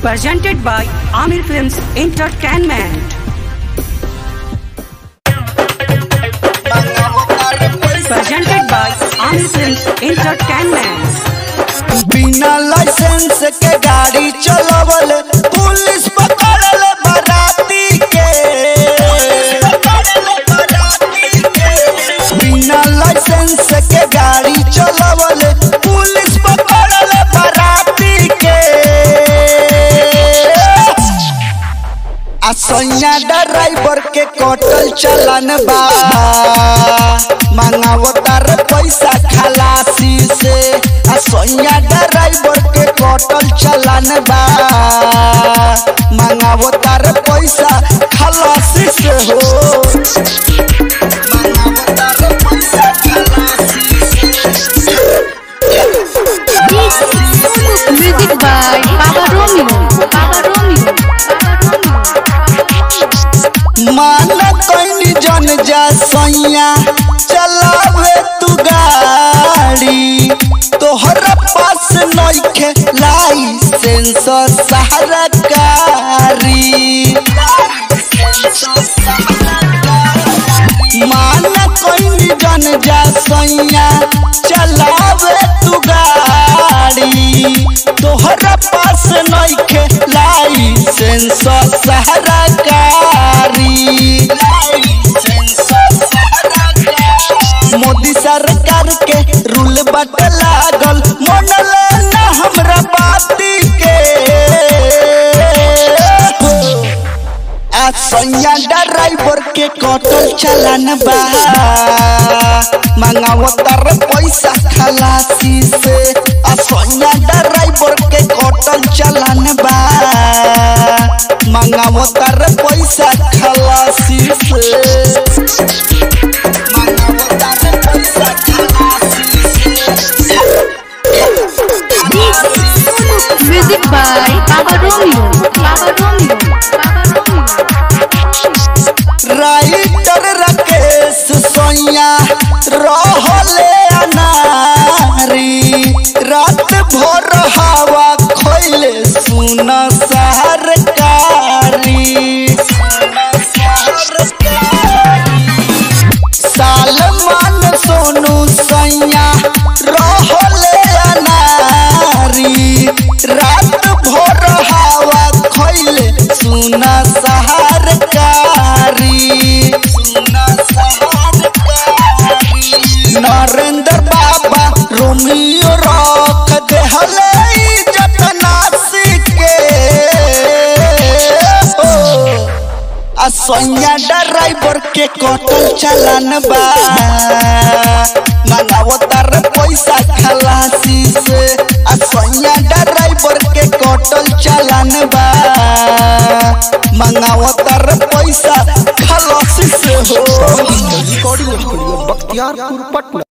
presented by Amir Films Entertainment. Presented by Amir Films Entertainment. बिना licence के गाड़ी चलावल पुलिस पकड़ल बराती के बिना लाइसेंस के गाड़ी चलावल पुलिस पकड़ल बराती के आ सैया ड्राइवर के कटल चलन बा मांगावो तार पैसा खलासी से आ सैया ड्राइवर के कटल चलन बा मांगावो तार पैसा खलासी से हो मांगावो तार पैसा खलासी से Music by Baba Romeo. Baba Romeo. मान कैनी जन जा सैया चलावे तू गाड़ी तोहरा पास नइखे लाइसेंस सरकारी मान कैनी जन जा सैया चलावे तू गाड़ी तोहरा पास नइखे लाइसेंस सरकारी मोदी सरकार के रूल बट लागल मनल ना हमरा बाती के आ सैया ड्राइवर के कटल चलन बा मांगावो तार पैसा खलासी से आ सैया ड्राइवर के कटल चलन बा मांगावो तार पैसा खलासी से मांगावो तार पैसा खलासी से Music by Baba Romeo. Baba Romeo. Baba Romeo. Writer Rakesh सोया रहले अनारी रात भर हवा खोले सुन सरकारी सालमान सोनू सैया रहले अनारी रात भर हवा खोले सुन सरकारी नरेंद्र बाबा रोमियो रख देहले इज्जत नासी के ओ, आ सैया ड्राइवर के कटल चलन बा मंगावो तार पैसा खलासी से आ सैया ड्राइवर के कटल चलन बा मंगावो तार पैसा खलासी से हो रिकॉर्डिंग स्टूडियो बख्तियारपुर पटना